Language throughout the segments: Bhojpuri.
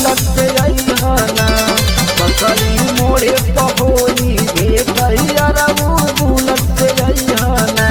बुलट से अइहना बकरी मोड़े पहोई भेट अरबू बुलट से अइहना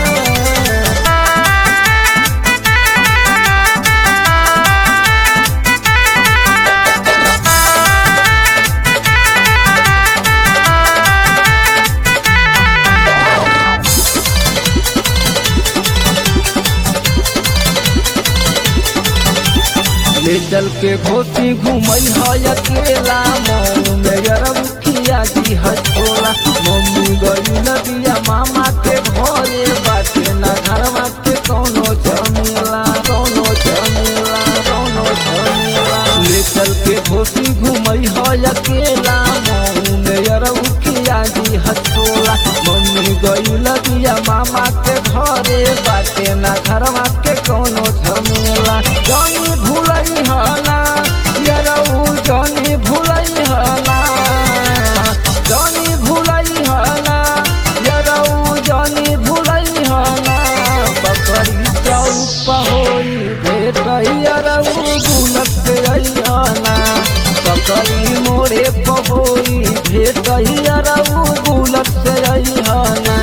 ले चल के घोसी घूमई है अकेला मऊ में अरबुखिया जी हटोला मम्मी गई नदिया मामा के घरे बाटे ना घरवा के कौनो झमेला कौनो झमेला कौनो झमेला ले चल के घोसी घूमई है अकेला मऊ में अरबुखिया जी हटोला मम्मी गई नदिया मामा के घरे बाटे ना घरवा के कौनो झमेला जानी भूलई हला यरऊ जानी भूलई हला जानी भूलई हला यरऊ जानी भूलई हला बकरी चौप होई भेट यरऊ गुलक से अइहना बकरी मोरे पहोई भेट यरऊ गुलक से अइहना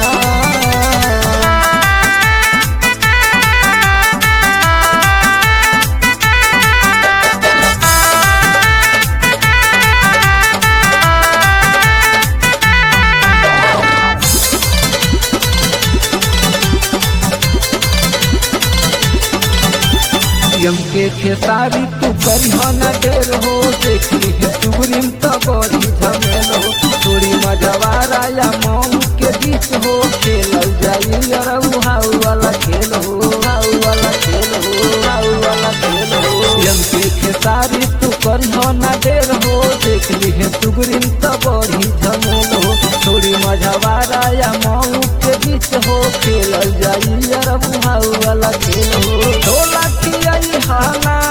यम के खेसारी तू करी हो न ढेर हो देखली है चुगरिम तो बड़ी झमेल हो थोड़ी मजवारा या मऊ के बीच हो खेलल जाई अरऊ हाउ वाला खेल हो हाउ वाला खेल हो हाउ वाला खेल हो यम के खेसारी तू करी हो न ढेर हो देखली है चुगरिम तो बड़ी झमेल हो थोड़ी मजवारा या मऊ के बीच हो खेलल जाई अरऊ हाउ वाला खेल हो ढोला की आई हाना